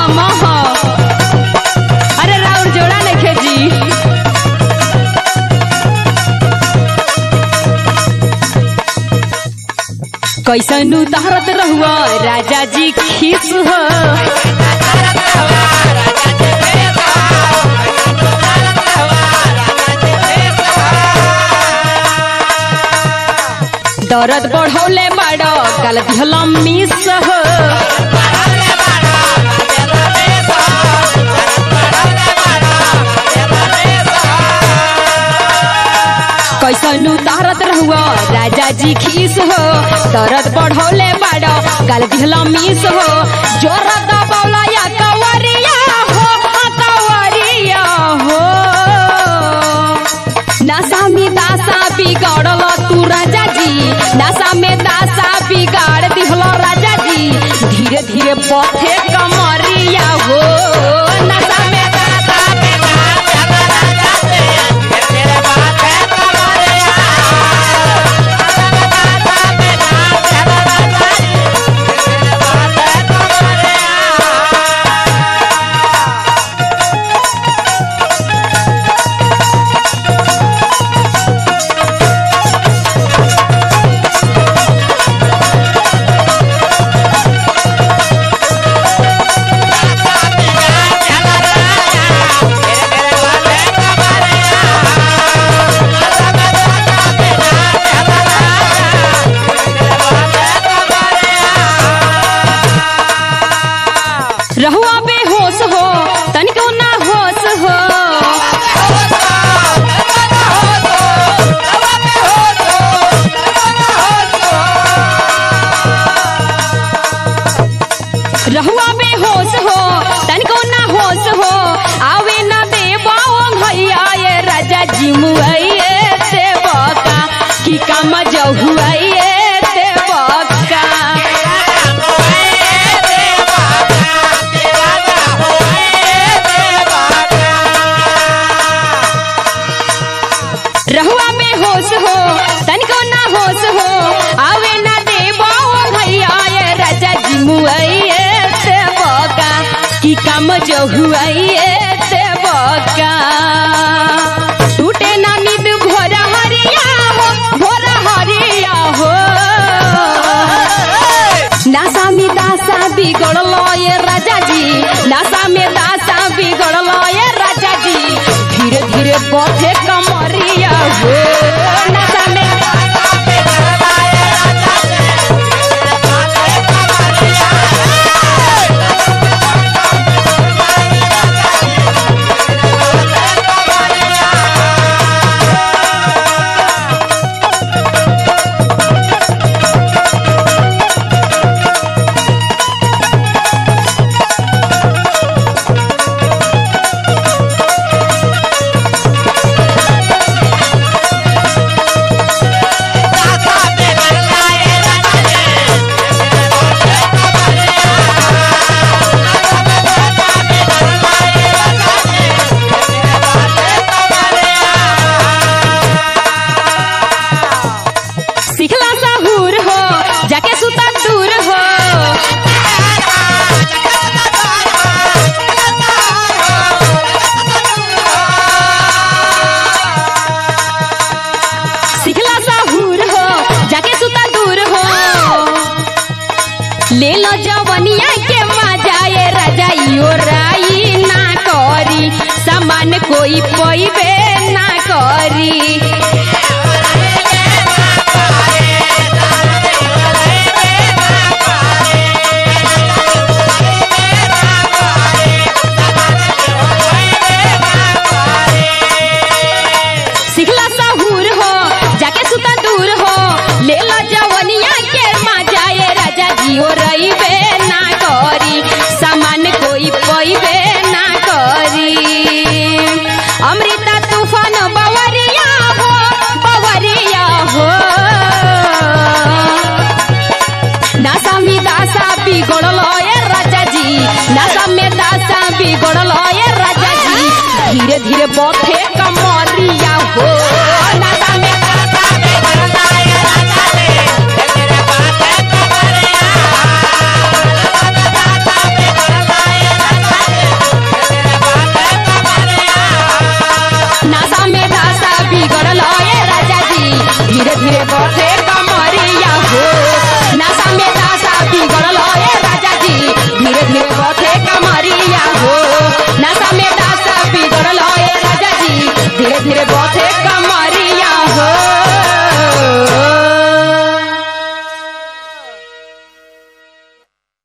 हम ह अरे राउर जोड़ा नइखे जी कैसन उतारत रहुआ राजा जी खीस हो दर्द बढ़ौले बाड़ गलत हलम मिस हो कैसन उतारत रहुआ राजा जी खीस हो दर्द बढ़ौले बाड़ गलत हलम मिस हो जोर दबौला या कवरिया हो कवरिया हो नशा में दासा बिगाड़ल तू राजा जी नशा में दासा बिगाड़ दिहल राजा जी धीरे धीरे पथे कमरिया हो नशा में दासा रहुआ बेहोश हो तनिको ना होश हो रहुआ बेहोश हो तनिको ना होश हो आवे ना देवा भैया ये राजा जी मुआइए देवका की काम जहुआइए देवका रहुआ में होश हो तनिको ना होश हो आवे ना देबो भैया ये राजा जी मुआइए देवका की काम जो हुआइए देवका टूटे ना नींद भोरा हरिया हो भोरा हरिया हो नासा में दासा बिगड़ल ये राजा जी नासा में दासा बिगड़ल ये राजा जी धीरे धीरे पथे कमरिया हो नासा में सिखला साहूर हो जाके सुता दूर हो सिखला साहूर हो जाके सुता दूर हो ले लो जवनिया के मजा ये राजा यो राई ना करी सामान कोई पैबे ना करी